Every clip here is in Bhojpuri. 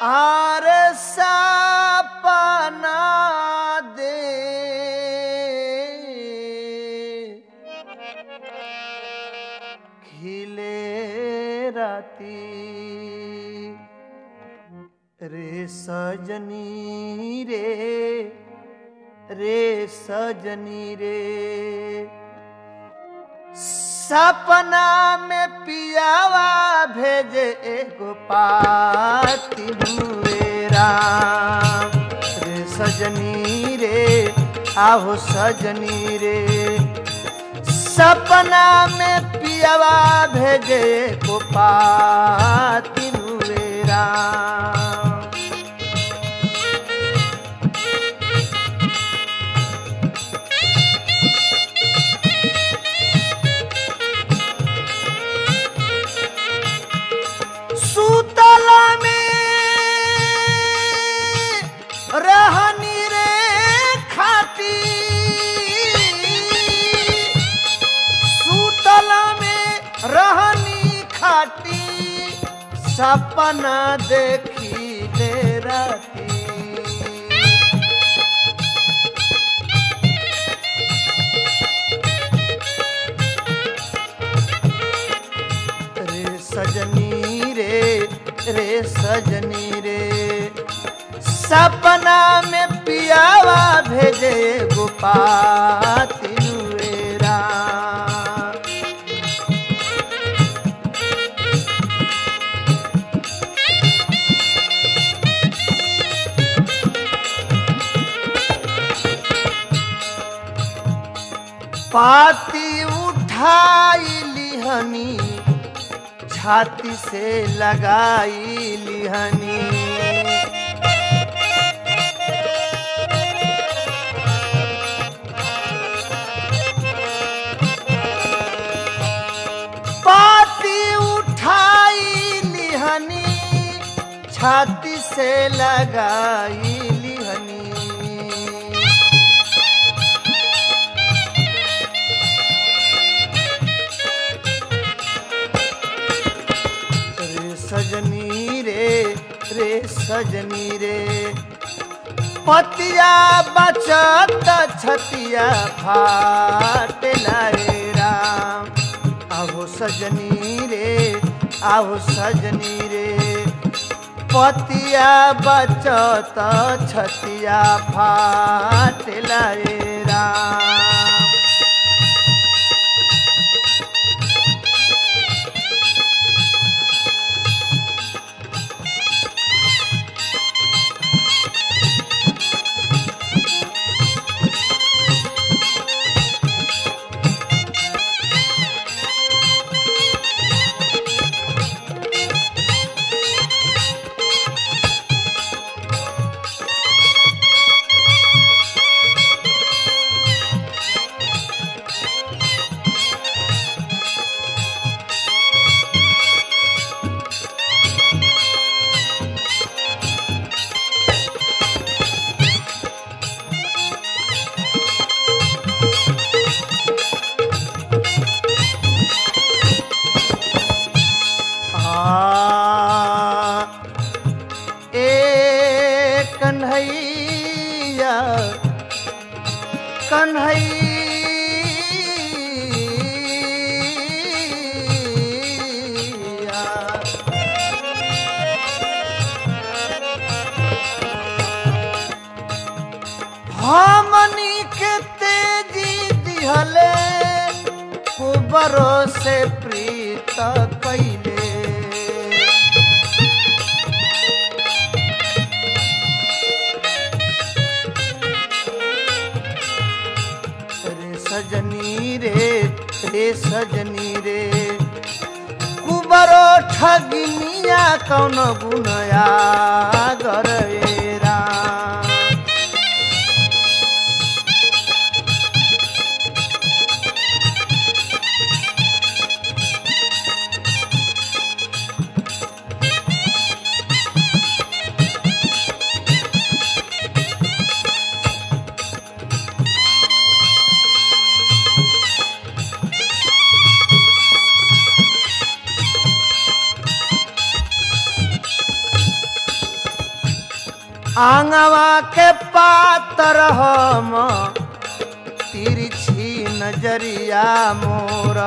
आर सपना दे खिले राती रे सजनी रे रे सजनी रे सपना में पियावा भेजे एगो पाती हुएरा रे सजनी रे आहो सजनी रे सपना में पियावा भेजे एगो पाती हुएरा सुतला में रहनी रे खाती सुतला में रहनी खाती सपना देखी ले राती रे सजनी रे रे सजनी रे सपना में पियावा भेजे गोपाती नुएरा पाती उठाई लिहनी छाती से लगाई लिहनी पाती उठाई लिहनी छाती से लगाई लिहनी रे सजनी रे रे सजनी रे पतिया बचत छतिया फाट लाए राम आहो सजनी रे आहो सजनी रे पतिया बचत छतिया फाट लाए राम आ, ए कन्हैया कन्हैया हमनी के तेजी दिहले कुबरो से प्रीत कैले रे सजनी रे रे सजनी रे कुबरो ठगिनिया कौन गुनया गरेरा आंगवा के पातर हम तिरछी नजरिया मोरा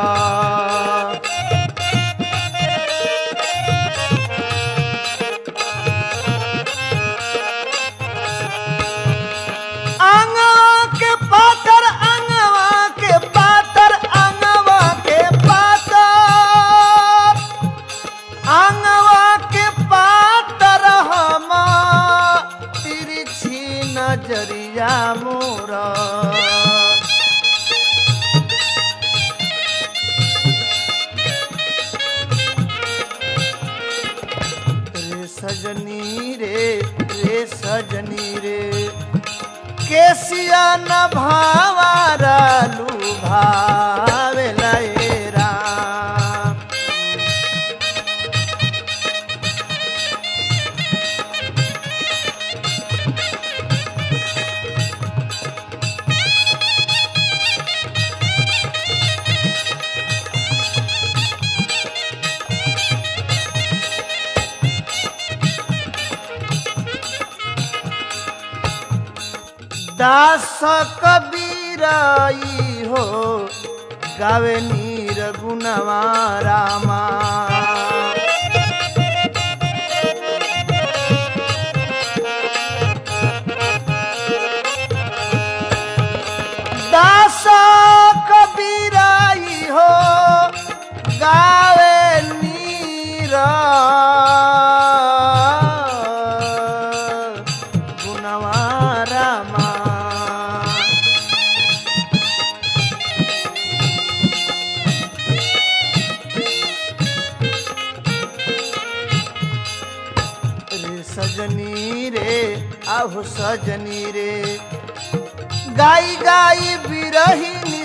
आंगवा के पातर आंगवा के पातर आंगवा के पातर आंगवा के पातर हम तिरछी नजरिया मोरा रे सजनी रे रे सजनी रे केसिया न भावारा लुभावे लयरा दास कबीराई हो गावे नीर गुणवा रामा दास कबीराई हो गावे नीरा गुणवा रामा रे सजनी रे आहो सजनी रे गाई गाई बिरही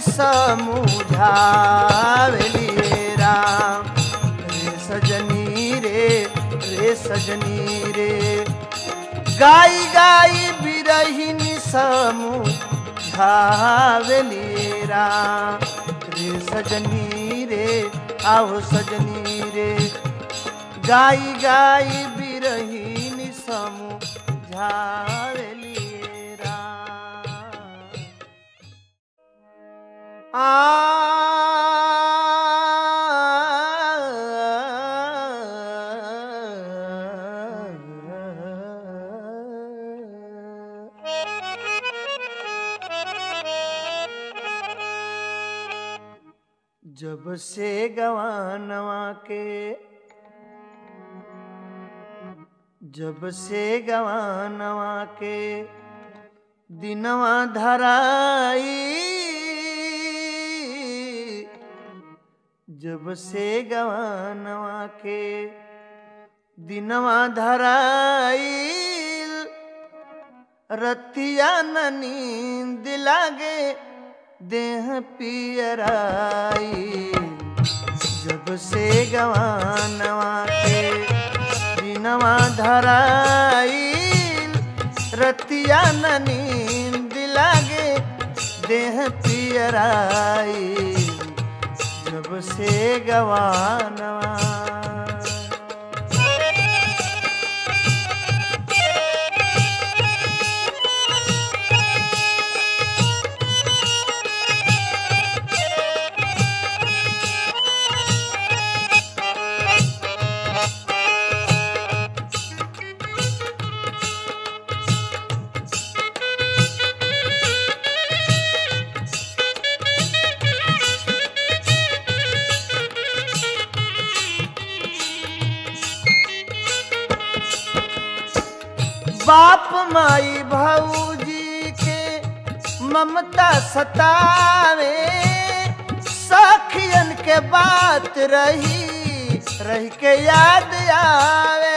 समुझावेली राम रे सजनी रे रे सजनी रे गाई गाई बिरही समुझावेली राम रे सजनी रे आओ सजनी रे गाई गाई बिरहीन समुझावेली राम आ जब से गवानवा के जब से गवानवा के दिनवा धराई जब से गवानवा के दिनवा धराई रतिया न नींद लागे देह पियराई जब से गवानवा के दिनवा धराई रतिया न नींद लागे देह पियराई जब से गवानवा बाप माई भौजी के ममता सतावे सखियन के बात रही रही के याद आवे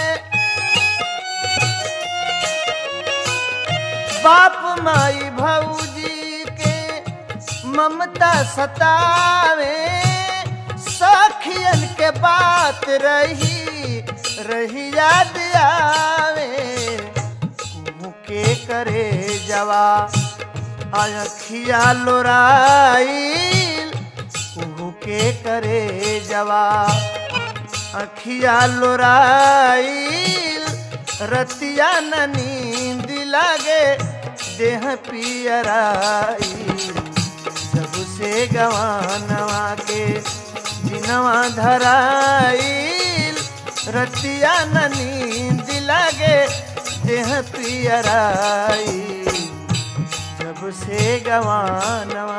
बाप माई भौजी के ममता सतावे सखियन के बात रही रही याद आवे कुहू के करे जवा अखिया लोराइल कुहू के करे जवा अखिया लोराइल रतिया न नींद लागे देह पियराई जब से गवानवा के दिनवा धराइल रतिया न नींद लागे देह पियराई जब से गवानवा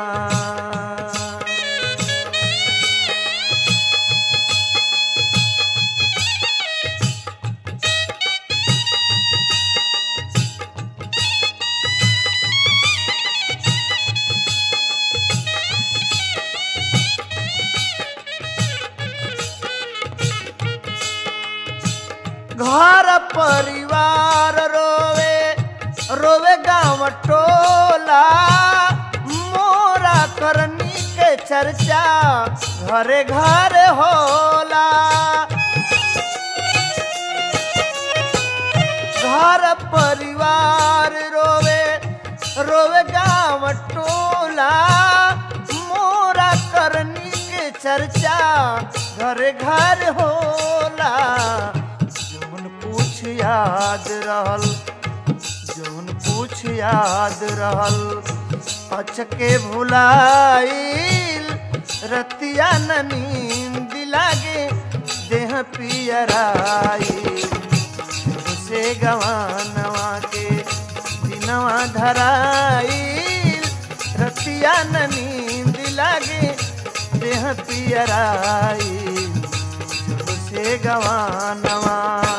घर परिवार रोवे रोवे गाँव टोला मोरा करनी के चर्चा घरे घरे होला घर परिवार रोवे रोवे गाँव टोला मोरा करनी के चर्चा घरे घर होला जौन पूछ याद रहल जौन पूछ याद रहल अचके भुलाइल रतिया न नींद लागे देह पियराई से गवानवा के दिनवा धराइल रतिया न नींद लागे देह पियराई से गवानवा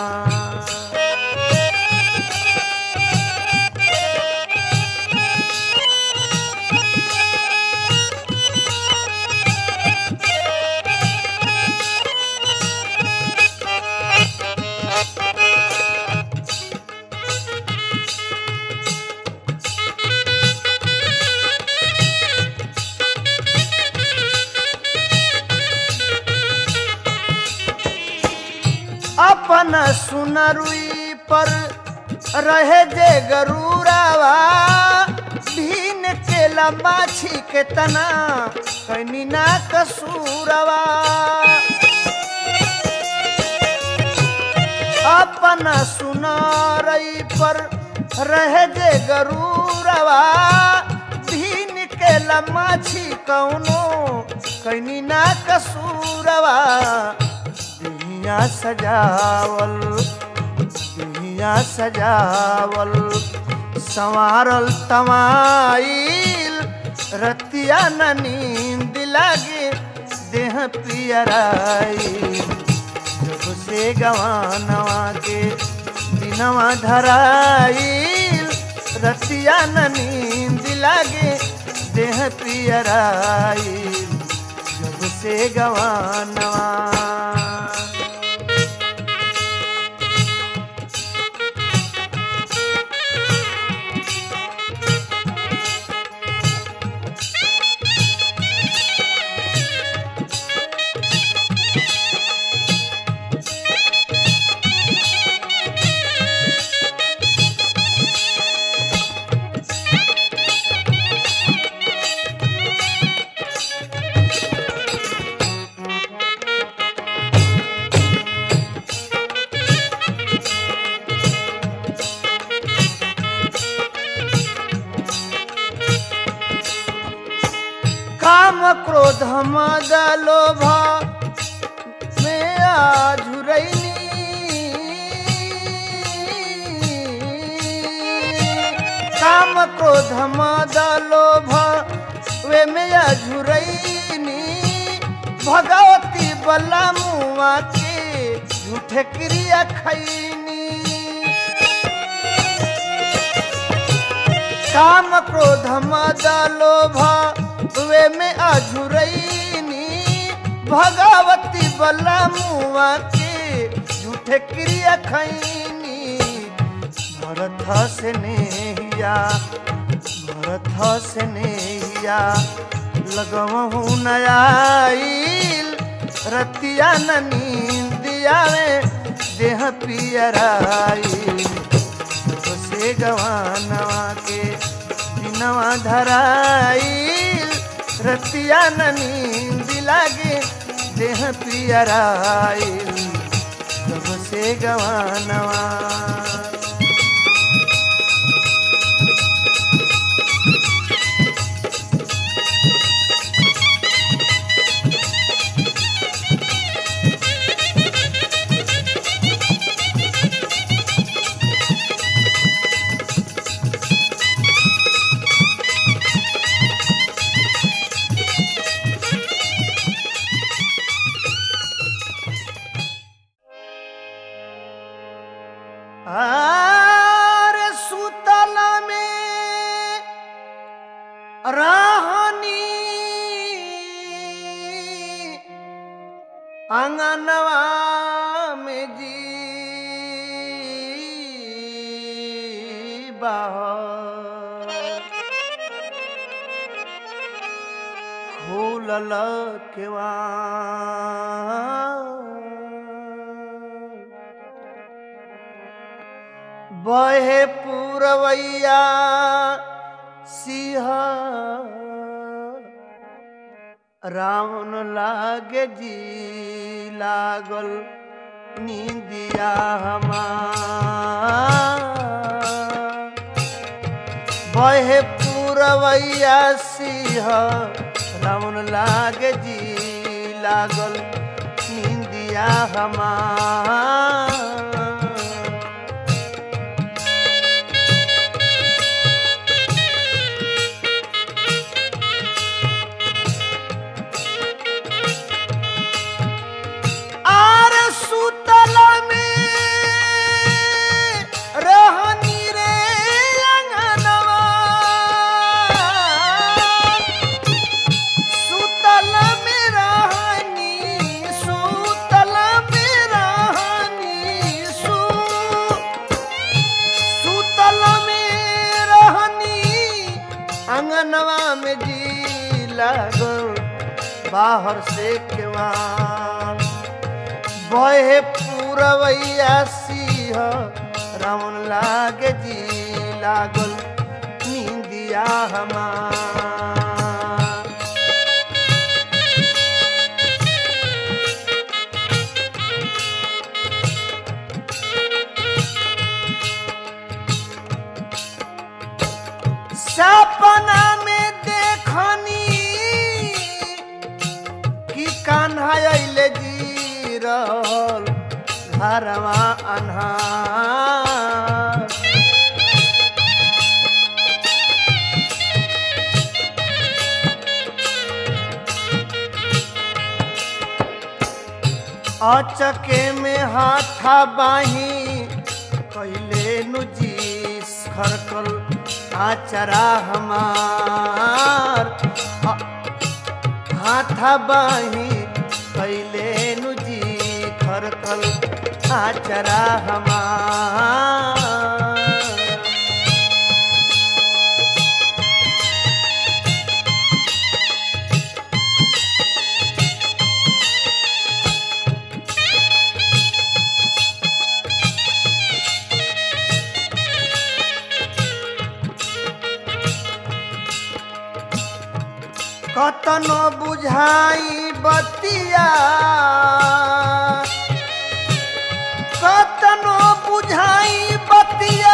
अपन सुनरुई पर रहे जे गरूरावा भीन के लम्बाछी के तना कनी ना कसूरवा अपन सुनारई पर रहे जे गरूरवा भीन के लम्बाछी कौनो कनी ना कसूरवा दुनिया सजावल दुनिया सजावल संवारल तमाइल रतिया न नींद लागे देह पियराई जब से गवानवा के दिनवा धराइल रतिया न नींद लागे देह पियराई जब से गवानवा काम क्रोध मद लोभ में आझुरैनी काम क्रोध मद लोभ वे में आझुरैनी भगवती बला मुआ के झूठे क्रिया खैनी काम क्रोध मद लोभ वे में अझुरैनी भगवती बला मुआ के झूठे क्रिया खैनी भरत से नेहिया भरत से नेहिया लगवहू नयाईल रतिया न नींद आवे देह पियराई से गवानवा के दिनवा धराईल रतिया न नींद लागे देह पियराईल से गवानवा रहनी अंगनवा में जी बाहर खुलल केवा बहे पूरवैया सिंह रावण लागे जी लागल नींदिया हमार बहे पूरवैया सिंह रावण लागे जी लागल नींदिया हमार आर सुतल में रहनी रे अंगनवा सुतल में रहनी सुतल में रहनी सु सुतल में रहनी अंगनवा में जी लागल बाहर से केवान बहे पूरवैया सिंह रावण लागे जी लागल नींदिया हमार सपना में देखनी कि कान्हा अइले जी रहल घरवा अन्हार अचके में हाथा बाही कैले नुजी खरकल आचरा हमार अ- हाथा बाही कैले नुजी खरकल आचरा हमार कतनो बुझाई बतिया कतनो बुझाई बतिया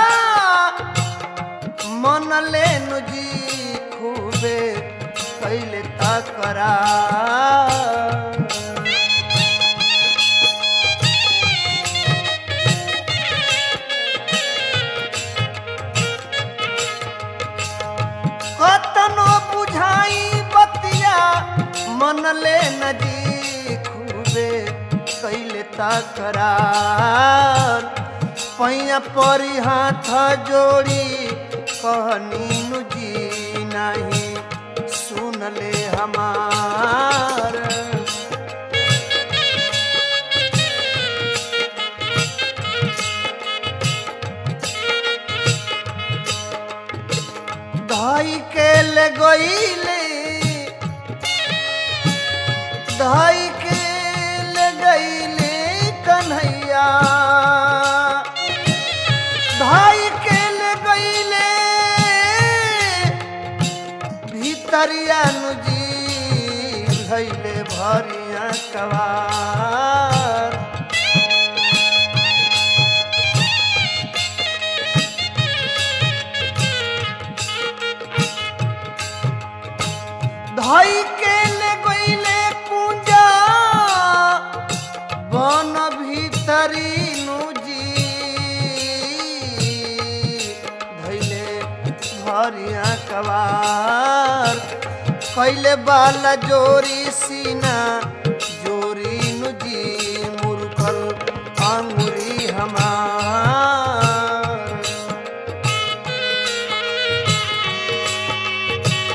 मन लेनु जी खूबे कैले तकरा कतनो बुझाई बतिया मन ले नदी खूबे कैले तकरार पैया परी हाथ जोड़ी कहनी नुजी नहीं सुन ले हमार धाई के ले गईले धाई के ले गईले कन्हैया धाई के ले गईले भीतरिया नुजी भैले भरिया कवार धाई के ले गईले कुंजा बन भीतरी नुजी धैले भरिया कवार कैले बाला जोरी सीना जोरी नुजी मुरखल अंगुरी हमार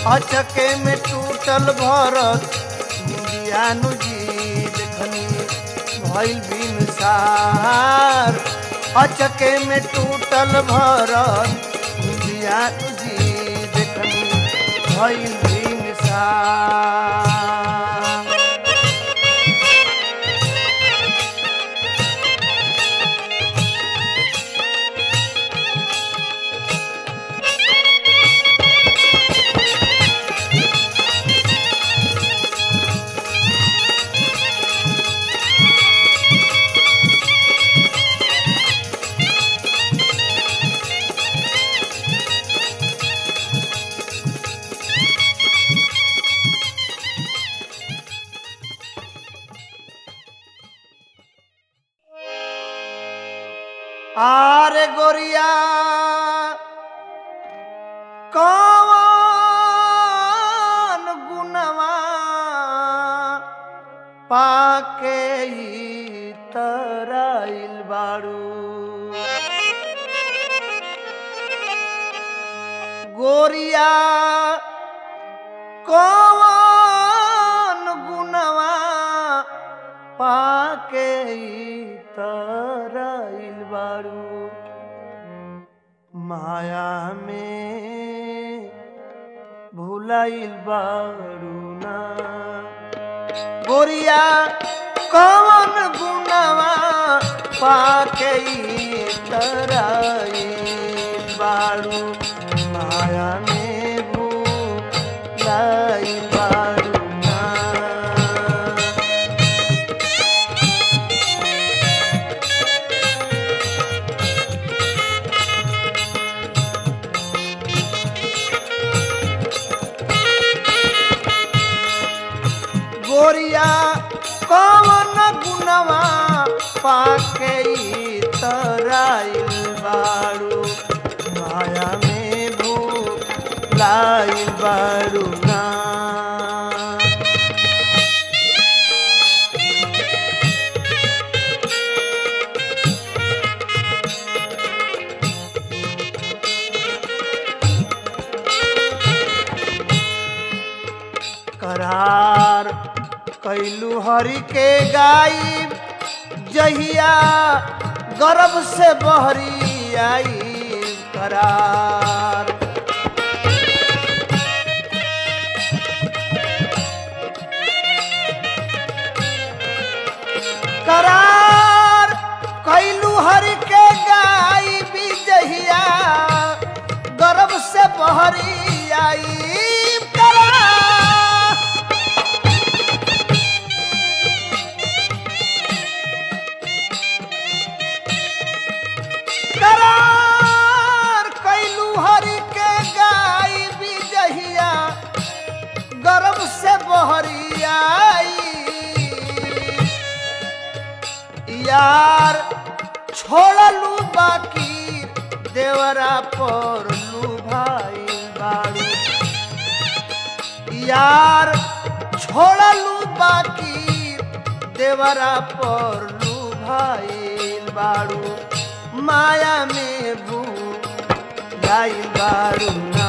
अचके में टूटल भरत बियानु जी देखनी भइल बिनसार अचके में टूटल भरत बियानु जी देखनी भइल बिनसार आरे गोरिया कौन गुनवा पाके ई तराइल बाड़ू गोरिया कौन गुनवा पाके ई तराइल बाड़ू माया में भुलाइल बाड़ू ना गोरिया कौन गुनवा पाके ई तराइल बाड़ू माया में भुलाइल बाड़ू ना गोरिया कौन गुनवा पाके ई तराइल बाड़ू माया में भूलाइल बाड़ू ना करार कैलू हरि के गाई जहिया गर्भ से बहरी आई करार करार कैलू हरि के गाई भी जहिया गर्भ से बहरी आई करार करार कैलू हरि के गाई बिजहिया गर्भ से बहरी आई यार छोड़लू बाकी देवरा पर लू भाई बाड़ू यार छोड़लू बाकी देवरा पर लू भाई बाड़ू माया में भू जाई बाड़ू ना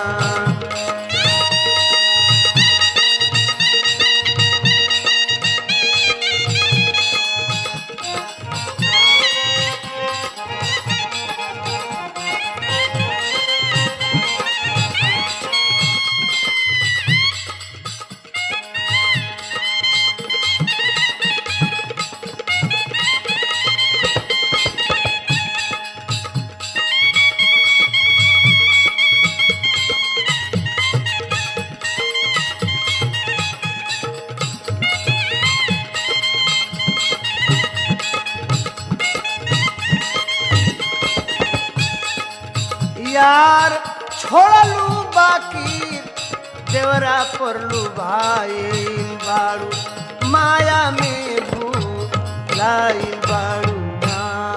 यार छोड़लू बाकी देवरा परलू भाई बाड़ू माया में भू लाई बाड़ू ना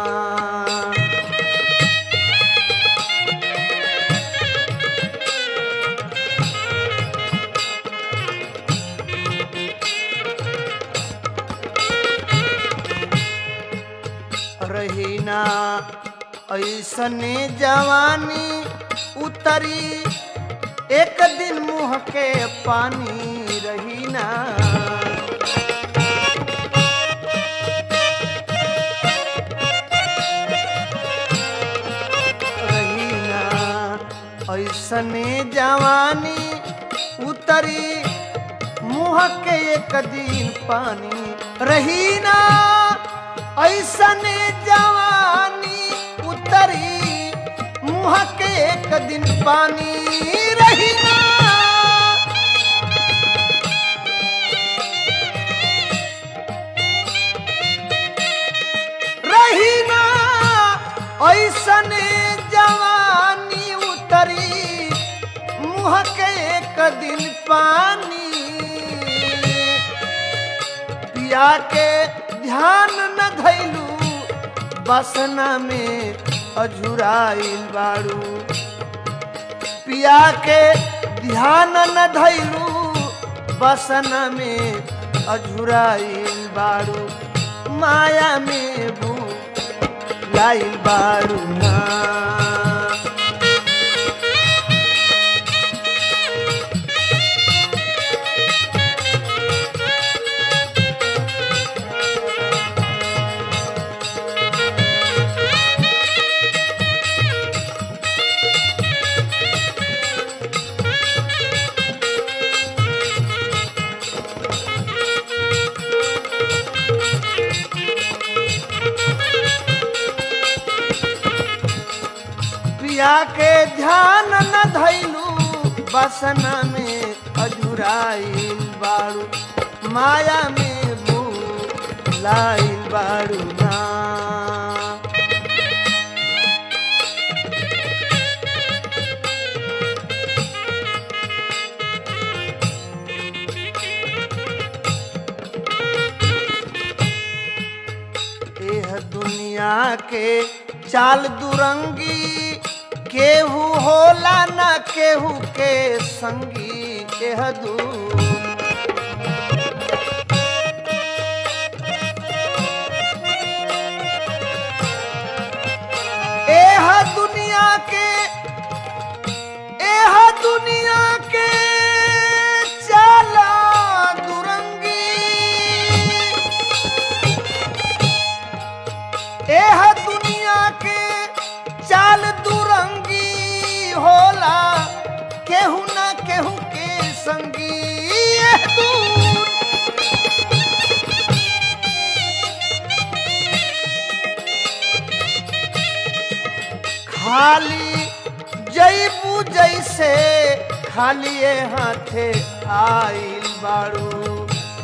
रहीना ऐसने जवानी उतरी एक दिन मुँह के पानी रही ना रही ना ऐसने जवानी उतरी मुँह के एक दिन पानी रही ना ऐसने जवानी उतरी मुँह के एक दिन पानी रही ना रही ना ऐसने जवानी उतरी मुँह के एक दिन पानी पिया के ध्यान न धैलू बसना में अझुराइल बाड़ू पिया के ध्यान न धैलू बसना में अझुराइल बाड़ू माया में भू लाइल बाड़ू ना पिया के ध्यान न धैलू बसना में अजुराइल बाड़ू माया में भू लाइल बाड़ू ना एह दुनिया के चाल दुरंगी केहू होला न केहू के संगी एह दू एह दुनिया के एह दुनिया के चाला दुरंगी एह दुनिया के चाल दुरंगी होला केहू न केहू के संगी एह दूर खाली जईबू जैसे खाली हाथे आइल बाड़ू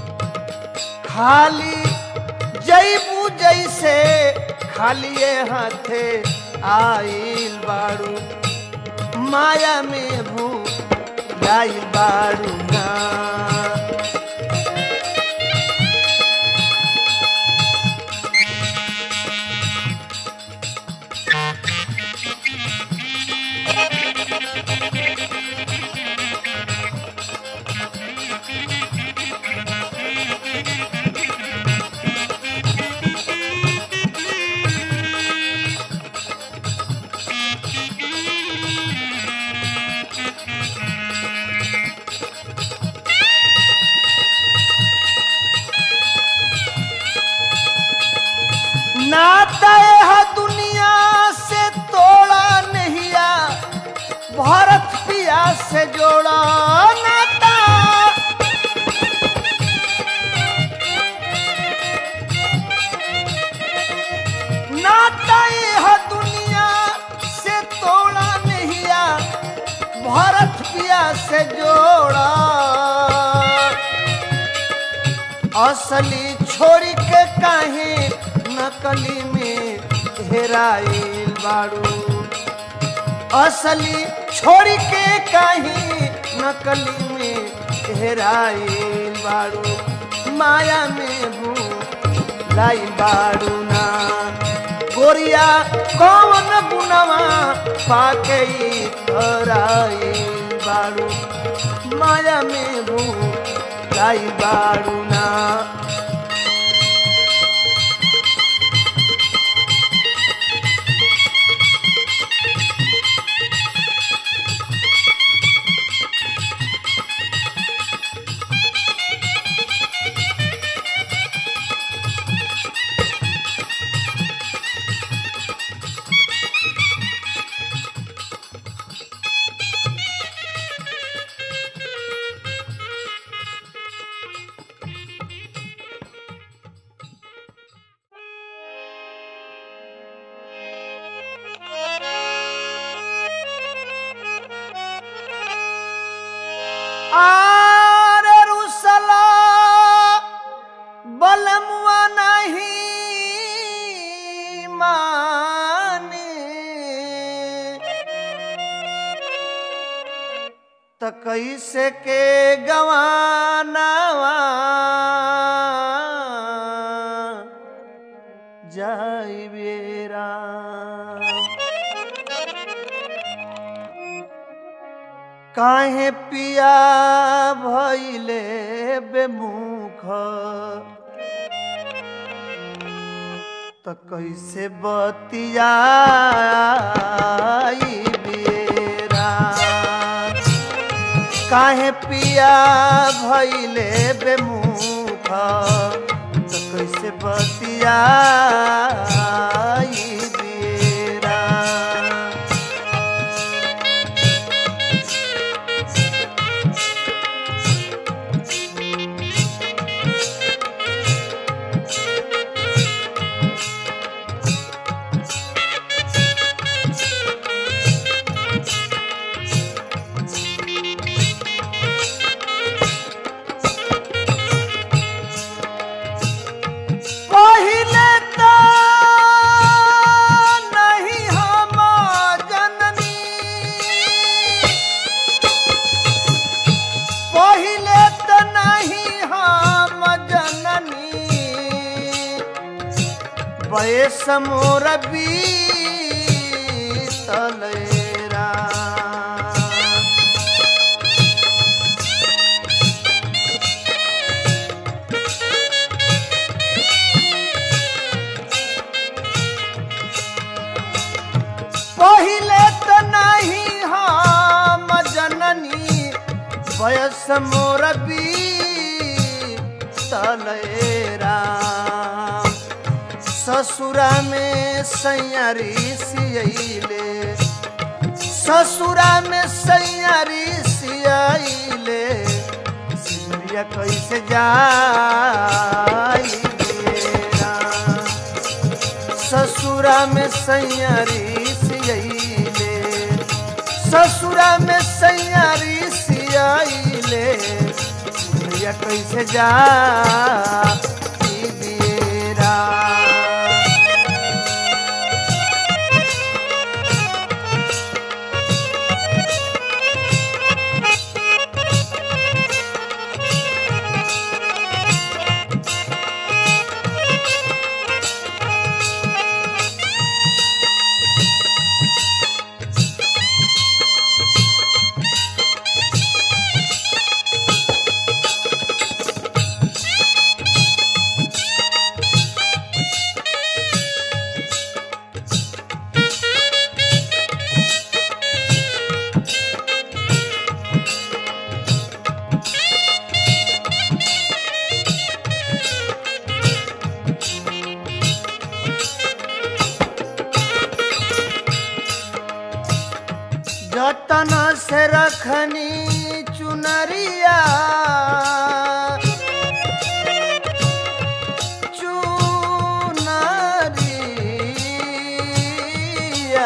खाली जईबू जैसे खाली हाथे आइल बाड़ू माया में भू लाइल बाड़ू ना नाता है दुनिया से तोड़ा नहिया भारत पिया से जोड़ा नाता नाता है दुनिया से तोड़ा नहिया भारत पिया से जोड़ा असली छोड़ी के काहे नकली में हेराइल बाड़ू असली छोड़ी के काहे नकली में हेराइल बाड़ू माया में भू लाई बाड़ू ना गोरिया कौन गुनवा पाके ई कराइल बाड़ू माया में भू लाई बाड़ू ना कैसे के गवानावा जाई बेरा काहे पिया भइले बेमुख त कैसे बतियाई बेरा काहे पिया भइले बेमुख त कैसे बतियाई बेरा पहिले त नहीं हम जननी पहिले त नहीं हम जननी बयस मोर बीतलेरा पहिले त नहीं हम जननी वयस मोर तलेरा ससुरा में सैयारी सियले ससुरा में सैयारी सियले सिमरिया कैसे जाई बेरा ससुरा में सैयारी सियले ससुरा में सैयारी सियले भैया कैसे जा ई बेरा जतन से रखनी चुनरिया चुनरिया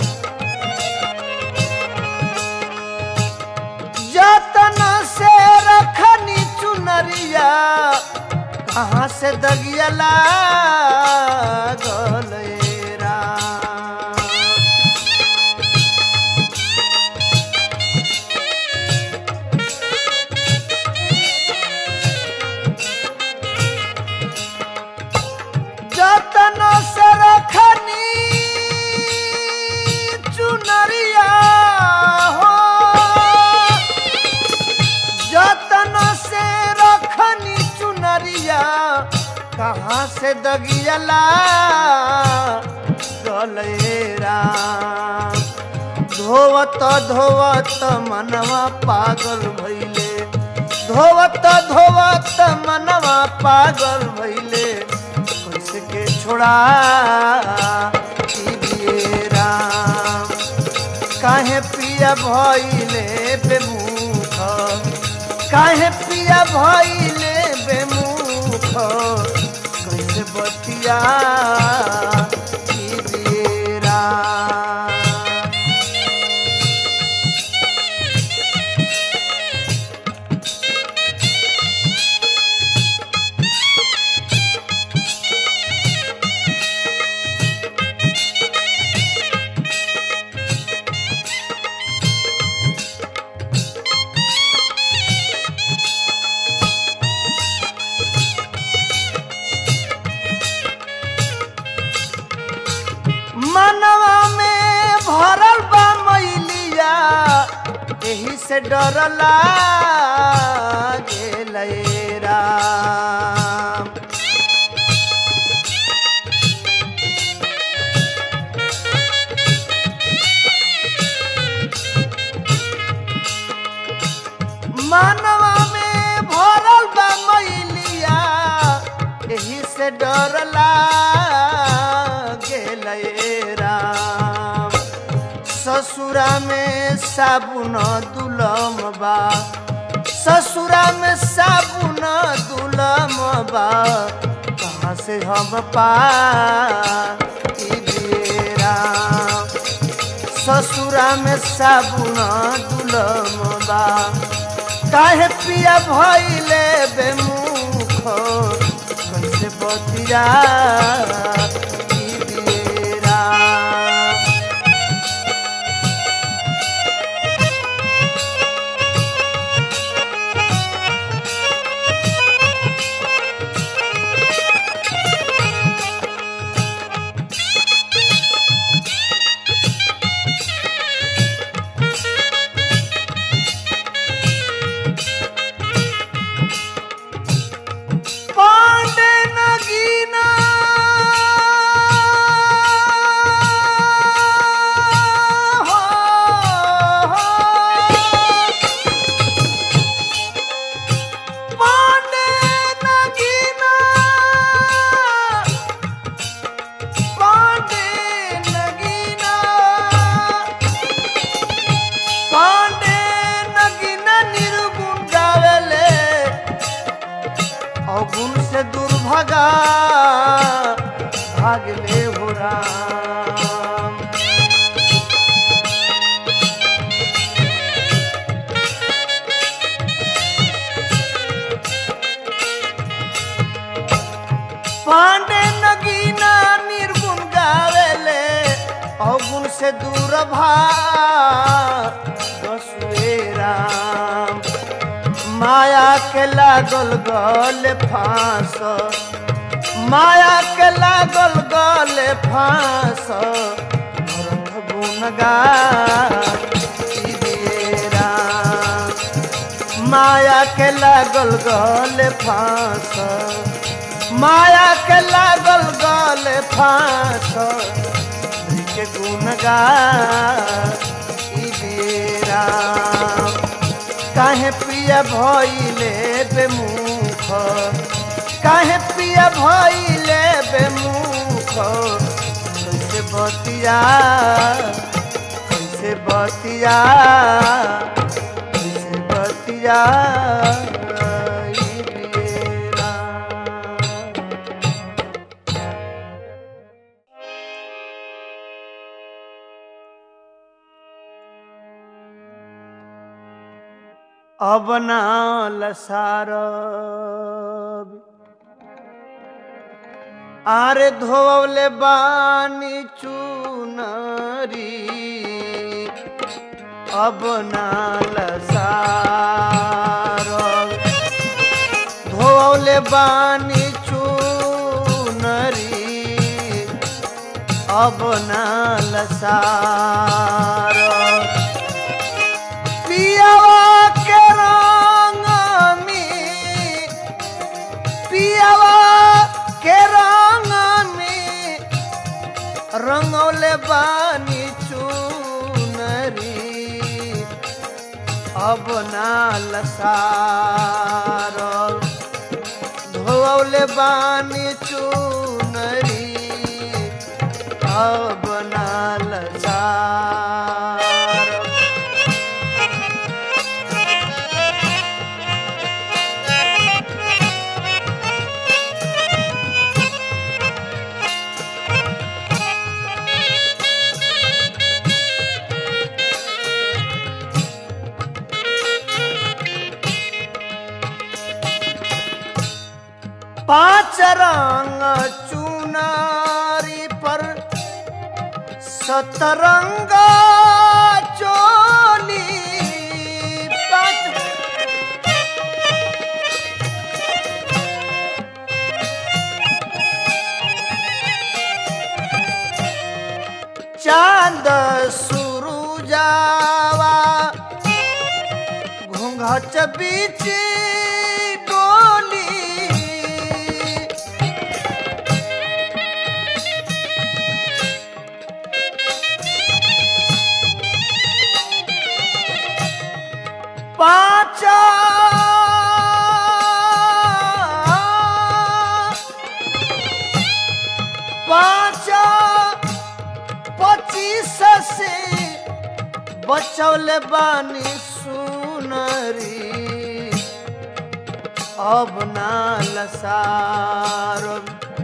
जतन से रखनी चुनरिया कहाँ से दगियला गलेरा जतन से रखनी चुनरिया हो जतन से रखनी चुनरिया कहाँ से दगियला गलेरा धोवत धोवत मनवा पागल भैले धोवत धोवत मनवा पागल भैले कैसे के छोड़ा दिएरा काहे पिया भइले बेमुख काहे पिया भइले बेमुख कैसे बतिया दिएरा से डरला गेलए राम मानवा में भरल बा मैलिया एही से डरला गेलए राम ससुरा में साबुन दुलम बा ससुरा में साबुन दुलम बा कहाँ से हम पा राम ससुरा में साबुन दुलम बा काहे पिया भइले बेमुख कैसे बतिया ई बेरा पांडे नगीना हो, हो। पांडे नगीना पांडे नगीना पांडे नगीना निर्गुण गावेले अवगुण से दुर्भगा भागले हो राम पांडे नगीना निर्गुण गावेले अवगुण से दूर भागे राम माया के लागल गल फांस माया के लागल गल फांस भरत गुनगा माया के लागल गल फांस माया के लागल गल फांस के गुनगा राम काहे प्रिय भइले बेमुख काहे प्रिय भइले बेमुख कैसे बतिया कैसे बतिया कैसे बतिया ई बेरा। अब ना लसारब आरे धोवले बानी चुनरी अब ना लसारब धोवले बानी चुनरी अब ना लसारब पियावा के रंग में पियावा के रंग में रंगौले बानी चुनरी अब ना लसार धोवले बानी चुनरी अब ना लसार पांच रंग चुनारी पर सतरंग चोली पाँच चांद सुरुजावा सच बीच डोली पाचा पाचा पच्चीस से बचौले बानी सुनरी अब ना लसारो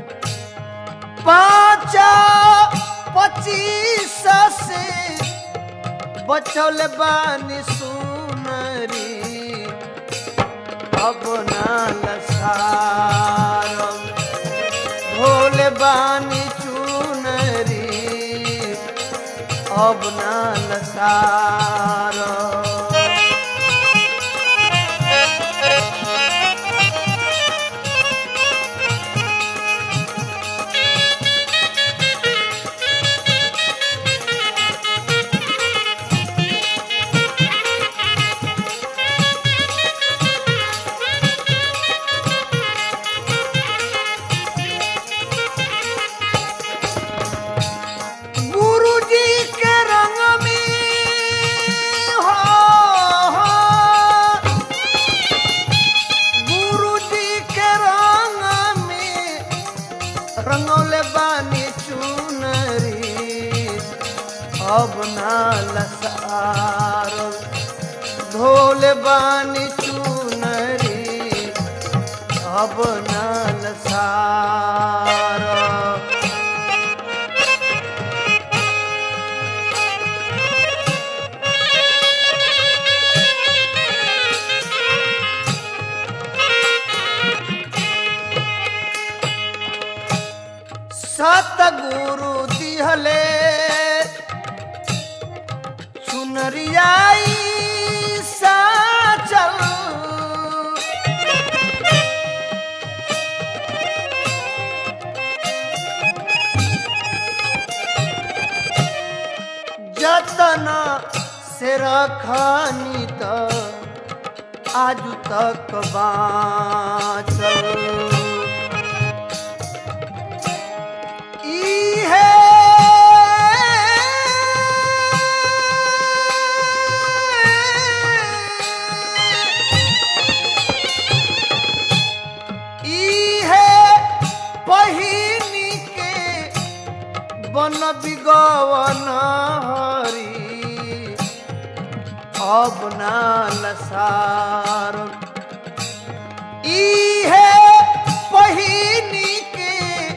पाचा पच्चीस से बचौले बानी सुनरी अब ना लसारो भोले बानी चुनरी अब ना लसारो गुरु जी के रंग में हो, हो गुरु जी के रंग में रंगौले बानी चुनरी अब ना लसारो धोले बानी चुनरी अब ना लसारो सतगुरु दिहले चुनरियाई साचल जतन से रखनी त आज तक बाँचल इहे इहे पहिनी के बन बिगवन हरी अब ना लसार इहे पहिनी के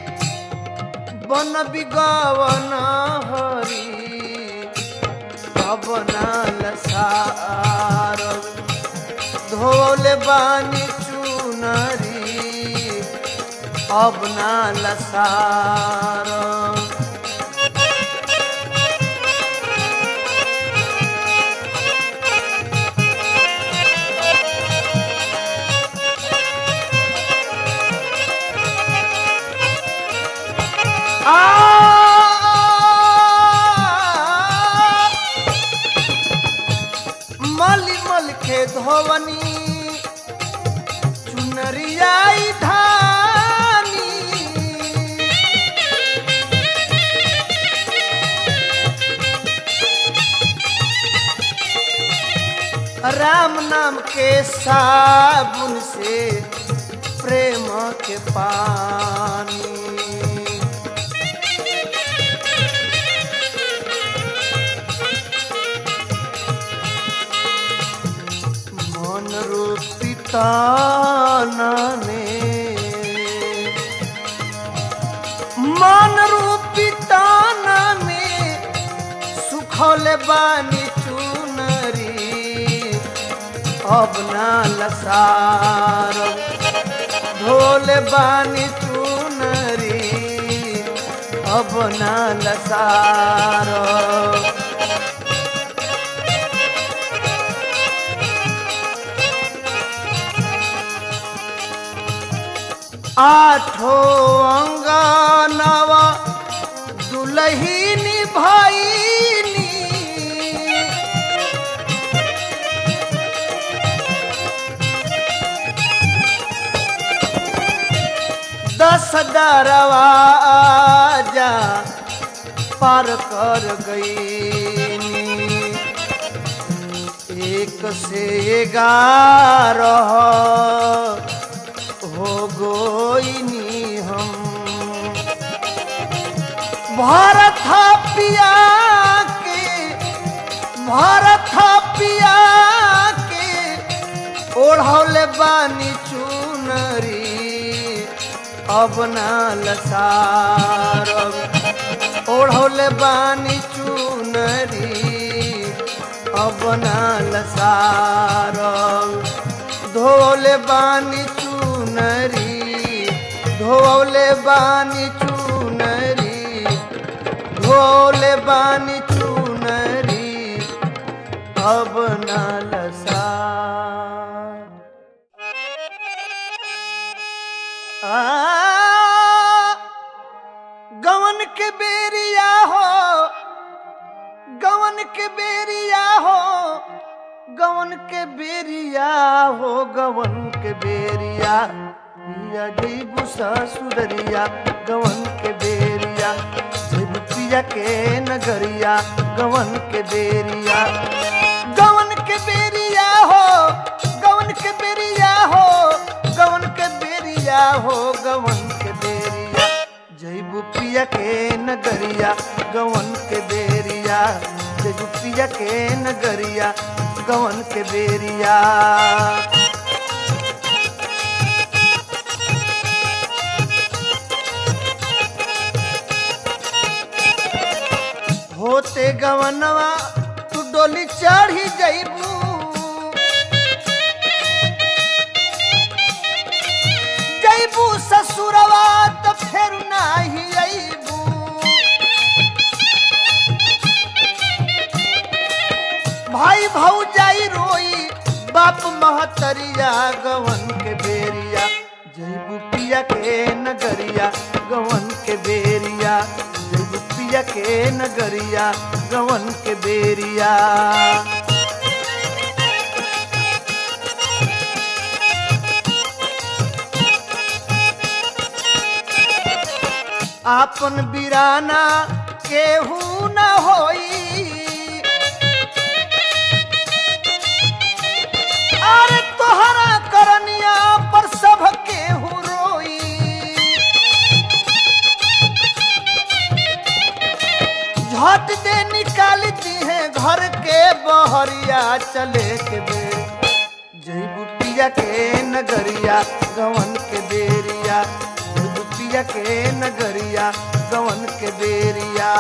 बन बिगवन हरी अब ना लसार धोल बानी चुनरी अब ना लसार आ मली मल के धोवनी चुनरियाई धानी राम नाम के साबुन से प्रेम के पानी मन रूपी ताना में मन रूपी ताना में सुखल बानी चुनरी अब ना लसार धोल बानी चुनरी अब ना लसार आठो अंगनवा दुलहिनी भैनी रसदारवा जा पार कर गई एक से ग्यारह हो गोइनी हम भारत पिया के भारत पिया के ओढ़ौले बानी चुनरी अब ना लसारब ओढ़ौले बानी चुनरी अब ना लसारब धोले बानी चुनरी धोले बानी चुनरी धोले बानी चुनरी अब ना लसार आ, गवन के बेरिया हो गवन के बेरिया हो गवन के बेरिया हो गवन के बेरिया पिया जैबू ससुदरिया गवन के बेरिया जैबू पिया के नगरिया गवन के बेरिया गवन के बेरिया हो गवन के बेरिया हो गवन के बेरिया हो गवन के बेरिया जैबू पिया के नगरिया गवन के बेरिया जैबू पिया के नगरिया गवन के बेरिया होते गवनवा तू डोली चढ़ी जैबू जैबू ससुरवा तो फेर नाही अइबू भाई भौजाई रोई बाप महतरिया गवन के बेरिया जैबू पिया के नगरिया गवन के बेरिया जैबू पिया के नगरिया गवन के बेरिया आपन बिराना केहू न होई अरे तोहरा करनिया पर सब केहू रोई झट दे निकाल दी है घर के बहरिया चले के बे जैबू पिया के नगरिया गवन के बेरिया जैबू पिया के नगरिया गवन के बेरिया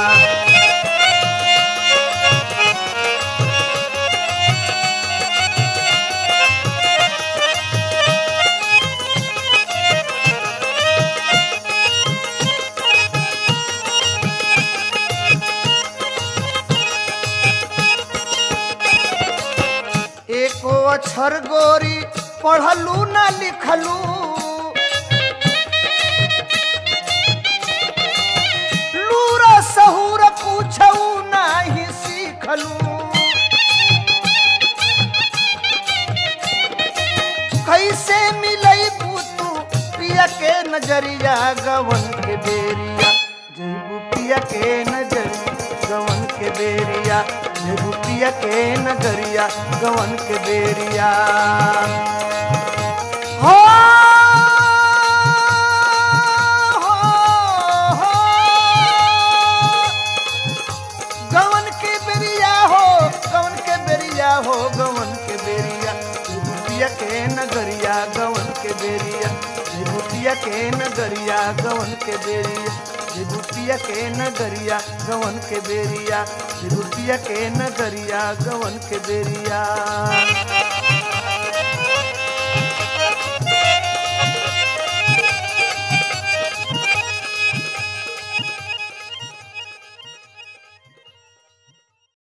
एको अक्षर गोरी पढ़लू ना लिखलू लूरा सहूर पूछऊ नाही सीखलू कैसे मिलई तू पिया के नजरिया गवन के बेरिया जैबू पिया के नजरिया गवन के बेरिया जैबू पिया के नगरिया गवन के बेरिया हो हो, हो। गवन के बेरिया हो गवन के बेरिया हो गवन के बेरिया भूतिया के नगरिया गवन के बेरिया भूतिया के नगरिया गवन के बेरिया भूतिया के नगरिया गवन के बेरिया भूतिया के नगरिया गवन के बेरिया